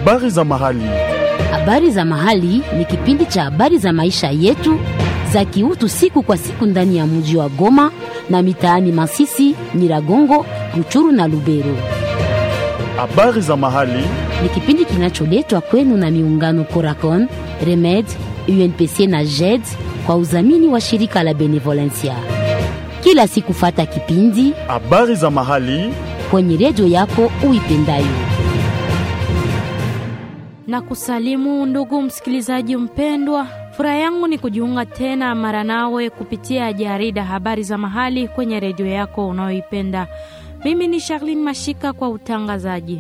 Habari za mahali. Habari za mahali ni kipindi cha habari za maisha yetu za kiutu siku kwa siku ndani ya mji wa Goma na mitaani Masisi, Nyiragongo, Ruchuru na Lubero. Habari za mahali. Ni kipindi kinacholetwa kwenu na miungano Coracon, Remed, UNPC na JED kwa udhamini wa shirika la Benevolencia. Kila siku fata kipindi Habari za mahali. kwenye redio yako uipendayo. na kusalimu ndugu msikilizaji mpendwa, furaha yangu ni kujiunga tena mara nawe kupitia jarida habari za mahali kwenye redio yako unayoipenda. Mimi ni Charlene Mashika kwa utangazaji.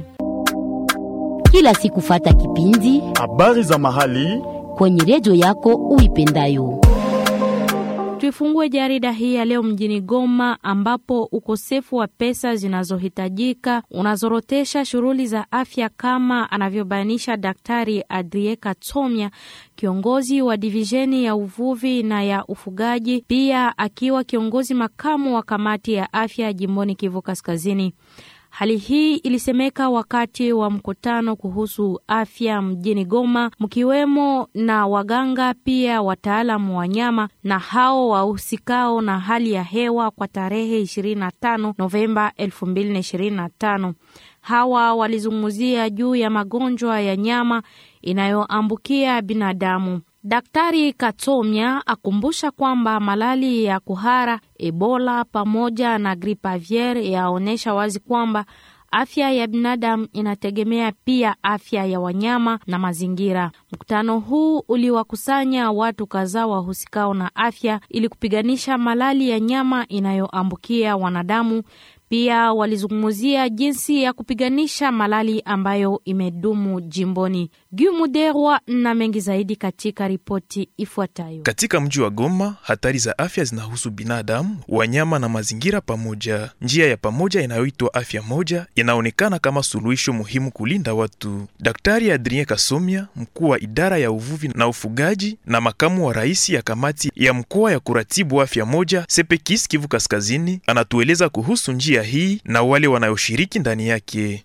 Kila siku fata kipindi Habari za mahali. kwenye redio yako uipendayo. Tuifungue jarida hii ya leo mjini Goma, ambapo ukosefu wa pesa zinazohitajika unazorotesha shughuli za afya, kama anavyobainisha Daktari Adrie Katsomya, kiongozi wa divisheni ya uvuvi na ya ufugaji, pia akiwa kiongozi makamu wa kamati ya afya jimboni Kivu Kaskazini. Hali hii ilisemeka wakati wa mkutano kuhusu afya mjini Goma, mkiwemo na waganga pia wataalamu wa nyama na hao wahusikao na hali ya hewa kwa tarehe 25 Novemba 2025. Hawa walizungumzia juu ya magonjwa ya nyama inayoambukia binadamu. Daktari Katomya akumbusha kwamba malali ya kuhara, Ebola pamoja na gripe aviaire yaonyesha wazi kwamba afya ya binadamu inategemea pia afya ya wanyama na mazingira. Mkutano huu uliwakusanya watu kadhaa wahusikao na afya ili kupiganisha malali ya nyama inayoambukia wanadamu. Pia walizungumzia jinsi ya kupiganisha malali ambayo imedumu jimboni. Gumuderwa na mengi zaidi katika ripoti ifuatayo. Katika mji wa Goma, hatari za afya zinahusu binadamu, wanyama na mazingira pamoja. Njia ya pamoja inayoitwa afya moja inaonekana kama suluhisho muhimu kulinda watu. Daktari Adrien Kasomia, mkuu wa idara ya uvuvi na ufugaji na makamu wa rais ya kamati ya mkoa ya kuratibu afya moja Sepekis Kivu Kaskazini, anatueleza kuhusu njia hii na wale wanayoshiriki ndani yake.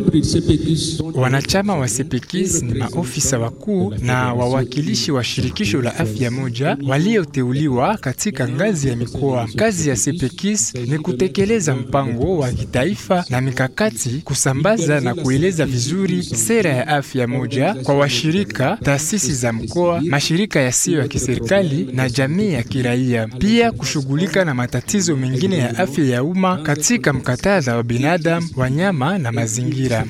Wanachama wa Sepekis ni maofisa wakuu na wawakilishi wa shirikisho la afya moja walioteuliwa katika ngazi ya mikoa. Kazi ya Sepekis ni kutekeleza mpango wa kitaifa na mikakati, kusambaza na kueleza vizuri sera ya afya moja kwa washirika, taasisi za mkoa, mashirika yasiyo ya kiserikali na jamii ya kiraia, pia kushughulika na matatizo mengine ya afya ya umma katika mkatadha wa binadamu, wanyama na mazingira.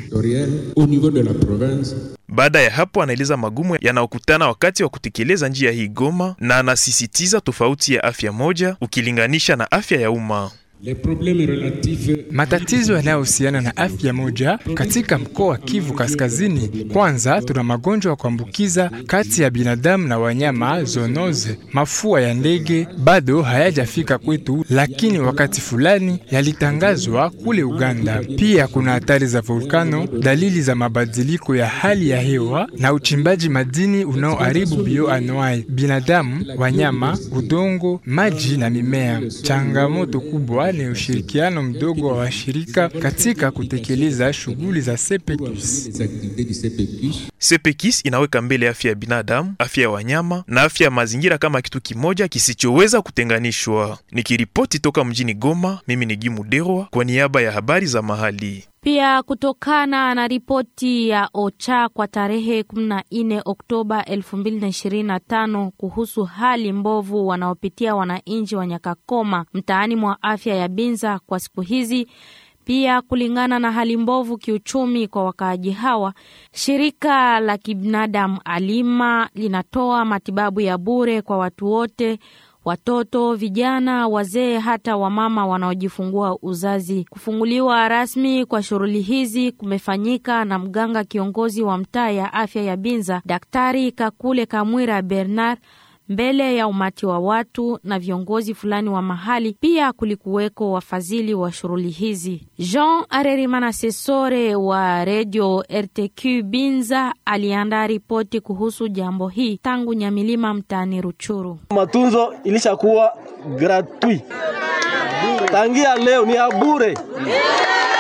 Baada ya hapo, anaeleza magumu yanayokutana wakati wa kutekeleza njia hii Goma, na anasisitiza tofauti ya afya moja ukilinganisha na afya ya umma. Matatizo yanayohusiana na afya moja katika mkoa wa Kivu Kaskazini. Kwanza, tuna magonjwa ya kuambukiza kati ya binadamu na wanyama, zoonoze. Mafua ya ndege bado hayajafika kwetu, lakini wakati fulani yalitangazwa kule Uganda. Pia kuna hatari za volkano, dalili za mabadiliko ya hali ya hewa na uchimbaji madini unaoharibu bioanuai, binadamu, wanyama, udongo, maji na mimea. Changamoto kubwa ni ushirikiano mdogo wa washirika katika kutekeleza shughuli za Sepecus. Sepekis inaweka mbele afya ya binadamu, afya ya wanyama na afya ya mazingira kama kitu kimoja kisichoweza kutenganishwa. Nikiripoti toka mjini Goma, mimi ni Gimu Derwa kwa niaba ya habari za mahali. Pia kutokana na ripoti ya OCHA kwa tarehe 14 Oktoba 2025 kuhusu hali mbovu wanaopitia wananchi wa Nyakakoma mtaani mwa afya ya Binza kwa siku hizi, pia kulingana na hali mbovu kiuchumi kwa wakaaji hawa, shirika la kibinadamu Alima linatoa matibabu ya bure kwa watu wote watoto, vijana, wazee, hata wamama wanaojifungua uzazi. Kufunguliwa rasmi kwa shughuli hizi kumefanyika na mganga kiongozi wa mtaa ya afya ya Binza, Daktari Kakule Kamwira Bernard mbele ya umati wa watu na viongozi fulani wa mahali. Pia kulikuweko wafadhili wa shughuli hizi. Jean Arerimana Sesore wa redio RTQ Binza aliandaa ripoti kuhusu jambo hii tangu Nyamilima mtaani Ruchuru. Matunzo ilishakuwa gratuit tangia leo, ni ya bure.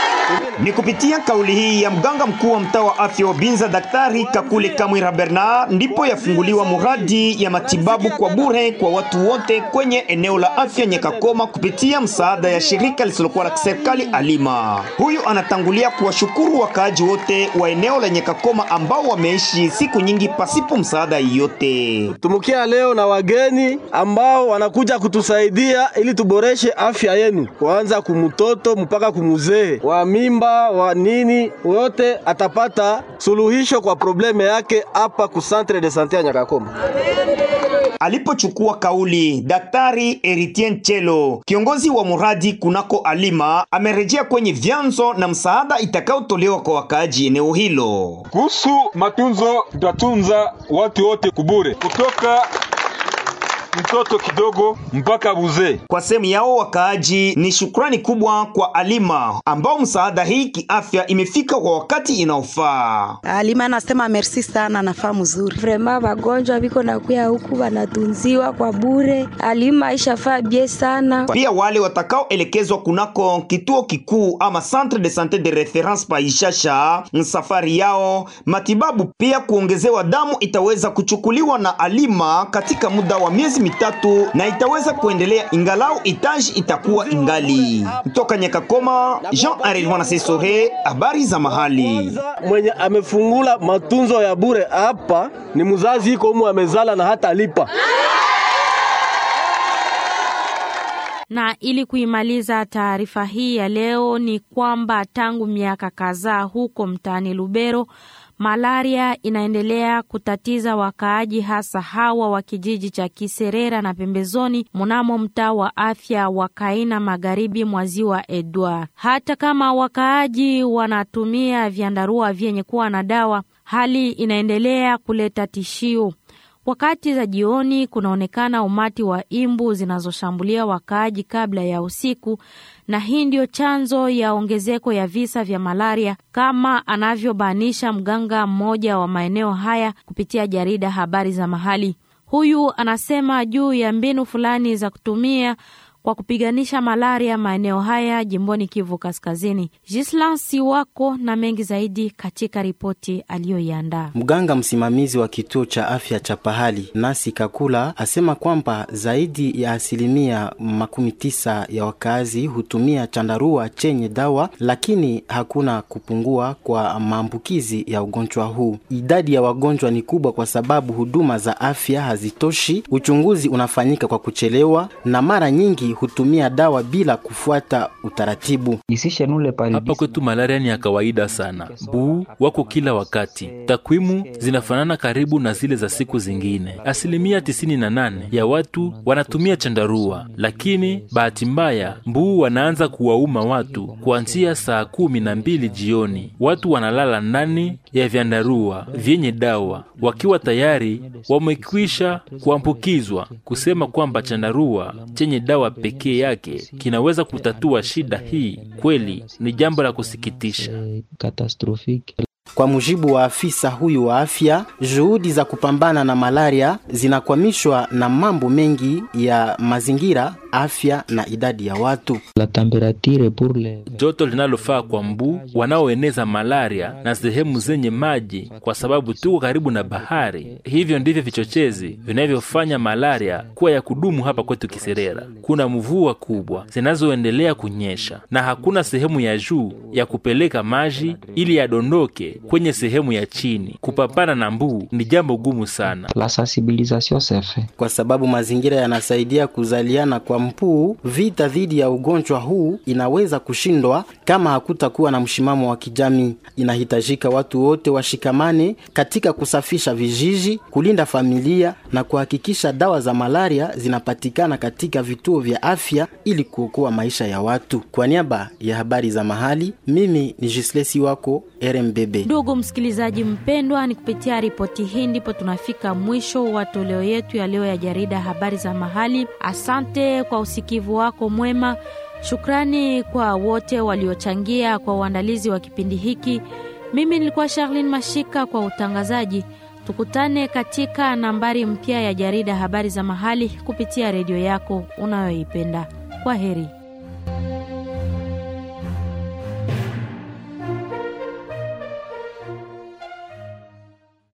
Ni kupitia kauli hii ya mganga mkuu wa mtaa wa afya wa Binza, Daktari Kakule Kamwira Bernard, ndipo yafunguliwa muradi ya matibabu kwa bure kwa watu wote kwenye eneo la afya Nyakakoma kupitia msaada ya shirika lisilokuwa la kiserikali Alima. Huyu anatangulia kuwashukuru wakaaji wote wa eneo la Nyakakoma ambao wameishi siku nyingi pasipo msaada yote. Tumukia leo na wageni ambao wanakuja kutusaidia ili tuboreshe afya yenu, kuanza kumtoto mpaka kumuzee, wa mimba wa nini, wote atapata suluhisho kwa probleme yake hapa ku Centre de Sante ya Nyakakoma. Alipochukua kauli, Daktari Eritien Chelo, kiongozi wa muradi kunako Alima, amerejea kwenye vyanzo na msaada itakayotolewa kwa wakaaji eneo hilo. Kuhusu matunzo, tutatunza watu wote kubure kutoka mtoto kidogo mpaka buzee. Kwa sehemu yao wakaaji ni shukrani kubwa kwa Alima ambao msaada hii kiafya imefika kwa wakati inaofaa. Alima anasema merci sana, nafaa mzuri vrema, wagonjwa biko nakuya huku wanatunziwa kwa bure. Alima ishafaa bie sana. Pia wale watakaoelekezwa kunako kituo kikuu ama centre de sante de reference pa Ishasha, safari yao matibabu pia kuongezewa damu itaweza kuchukuliwa na Alima katika muda wa miezi mitatu na itaweza kuendelea ingalau itaji itakuwa ingali. Kutoka Nyakakoma, Jean Arilwana Sesore, habari za mahali. Mwenye amefungula matunzo ya bure hapa ni mzazi iko umu amezala na hata lipa Na ili kuimaliza taarifa hii ya leo ni kwamba tangu miaka kadhaa huko mtaani Lubero malaria inaendelea kutatiza wakaaji hasa hawa wa kijiji cha Kiserera na pembezoni mnamo mtaa wa afya wa Kaina magharibi mwa ziwa Edward. Hata kama wakaaji wanatumia vyandarua vyenye kuwa na dawa, hali inaendelea kuleta tishio. Wakati za jioni kunaonekana umati wa imbu zinazoshambulia wakaaji kabla ya usiku, na hii ndio chanzo ya ongezeko ya visa vya malaria, kama anavyobainisha mganga mmoja wa maeneo haya kupitia jarida Habari za Mahali. Huyu anasema juu ya mbinu fulani za kutumia kwa kupiganisha malaria maeneo haya jimboni Kivu Kaskazini. Jislan Siwako na mengi zaidi katika ripoti aliyoiandaa. Mganga msimamizi wa kituo cha afya cha pahali Nasi Kakula asema kwamba zaidi ya asilimia makumi tisa ya wakazi hutumia chandarua chenye dawa, lakini hakuna kupungua kwa maambukizi ya ugonjwa huu. Idadi ya wagonjwa ni kubwa kwa sababu huduma za afya hazitoshi, uchunguzi unafanyika kwa kuchelewa na mara nyingi hutumia dawa bila kufuata utaratibu. Hapa kwetu malaria ni ya kawaida sana, buu wako kila wakati. Takwimu zinafanana karibu na zile za siku zingine. Asilimia 98 ya watu wanatumia chandarua, lakini bahati mbaya mbuu wanaanza kuwauma watu kuanzia saa kumi na mbili jioni. Watu wanalala ndani ya vyandarua vyenye dawa wakiwa tayari wamekwisha kuambukizwa. Kusema kwamba chandarua chenye dawa pekee yake kinaweza kutatua shida hii kweli ni jambo la kusikitisha. Kwa mujibu wa afisa huyu wa afya, juhudi za kupambana na malaria zinakwamishwa na mambo mengi ya mazingira, afya na idadi ya watu. Joto linalofaa kwa mbu wanaoeneza malaria na sehemu zenye maji, kwa sababu tuko karibu na bahari. Hivyo ndivyo vichochezi vinavyofanya malaria kuwa ya kudumu hapa kwetu Kiserera. Kuna mvua kubwa zinazoendelea kunyesha na hakuna sehemu ya juu ya kupeleka maji ili yadondoke kwenye sehemu ya chini. Kupambana na mbu ni jambo gumu sana. Kwa sababu mazingira yanasaidia kuzaliana kwa mpuu, vita dhidi ya ugonjwa huu inaweza kushindwa kama hakutakuwa na mshimamo wa kijamii. Inahitajika watu wote washikamane katika kusafisha vijiji, kulinda familia na kuhakikisha dawa za malaria zinapatikana katika vituo vya afya ili kuokoa maisha ya watu. Kwa niaba ya habari za mahali, mimi ni Jislesi wako RMBB. Ndugu msikilizaji mpendwa, ni kupitia ripoti hii ndipo tunafika mwisho wa toleo yetu ya leo ya jarida habari za mahali. Asante kwa usikivu wako mwema. Shukrani kwa wote waliochangia kwa uandalizi wa kipindi hiki. Mimi nilikuwa Charlene Mashika kwa utangazaji. Tukutane katika nambari mpya ya jarida habari za mahali kupitia redio yako unayoipenda. Kwa heri.